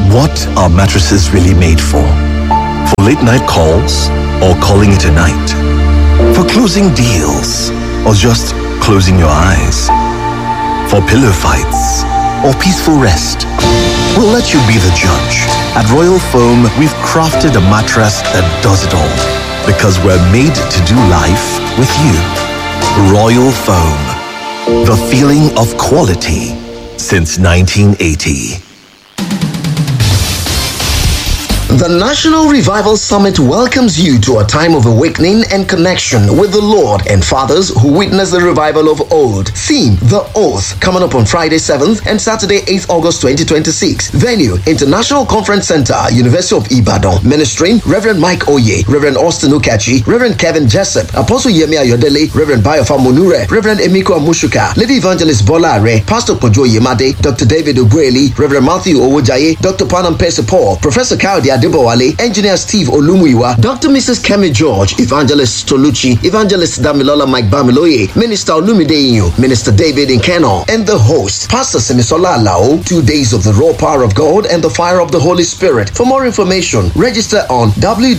What are mattresses really made for? For late night calls or calling it a night? For closing deals or just closing your eyes? For pillow fights or peaceful rest? We'll let you be the judge. At Royal Foam, we've crafted a mattress that does it all because we're made to do life with you. Royal Foam, the feeling of quality since 1980. The National Revival Summit welcomes you to a time of awakening and connection with the Lord and fathers who witnessed the revival of old. Theme The Oath, coming up on Friday 7th and Saturday 8th August 2026. Venue International Conference Center, University of Ibadan. Ministering Reverend Mike Oye, Reverend Austin Ukachi, Reverend Kevin Jessup, Apostle Yemi Ayodele, Reverend Bayofa Monure, Reverend Emiko Amushuka, Lady Evangelist Bola Are, Pastor Kojo Yemade, Dr. David Ogueli, Reverend Matthew Owojaye, Dr. Panam Paul, Professor Kaudi Adebowale, Engineer Steve Olumuyiwa, Dr. Mrs. Kemi George, Evangelist Toluchi, Evangelist Damilola Mike Bamiloye, Minister Olumide Inyo, Minister David Nkeno, and the host, Pastor Semisola Alao. Two days of the raw power of God and the fire of the Holy Spirit. For more information, register on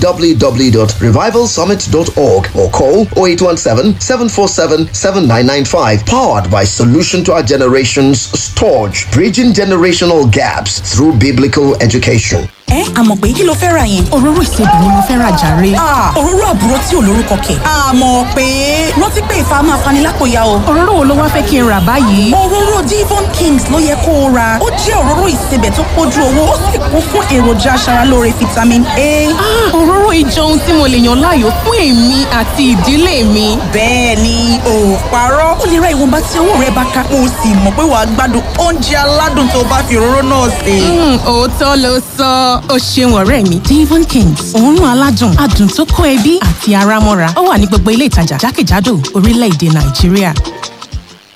www.revivalsummit.org or call 0817 747 7995. Powered by Solution to Our Generation's Storage, bridging generational gaps through biblical education. ẹ àmọ̀ pé kí ló fẹ́ ra yẹn. òróró ìsebì ni mo fẹ́ ra jàre. òróró àbúrò tí ò lórúkọ kẹ̀. àmọ̀ pé rántí pé ìfà máa fani lápòyà o. òróró wo ló wá fẹ́ kí n rà báyìí. òróró divon kings ló yẹ kó o ra ó jẹ́ òróró ìsebẹ̀ tó pójú owó ó sì kún fún èròjà aṣaralóore vitamin a. òróró ìjọ ohun tí mo lè yàn láàyò fún èmi àti ìdílé mi. bẹ́ẹ̀ ni ò parọ́ ó lè ra ìwọ̀nba tí owó rẹ bá ká o sì mọ̀ pé wàá gbádùn oúnjẹ aládùn tó bá fi òróró náà sè. òótọ́ ló sọ ó ṣeun ọ̀rẹ́ mi devon kings òórùn aládùn adùn tó kó ẹbí àti ara mọ́ra ó wà ní gbogbo ilé ìtajà jákèjádò orílẹ̀-èdè nàìjíríà.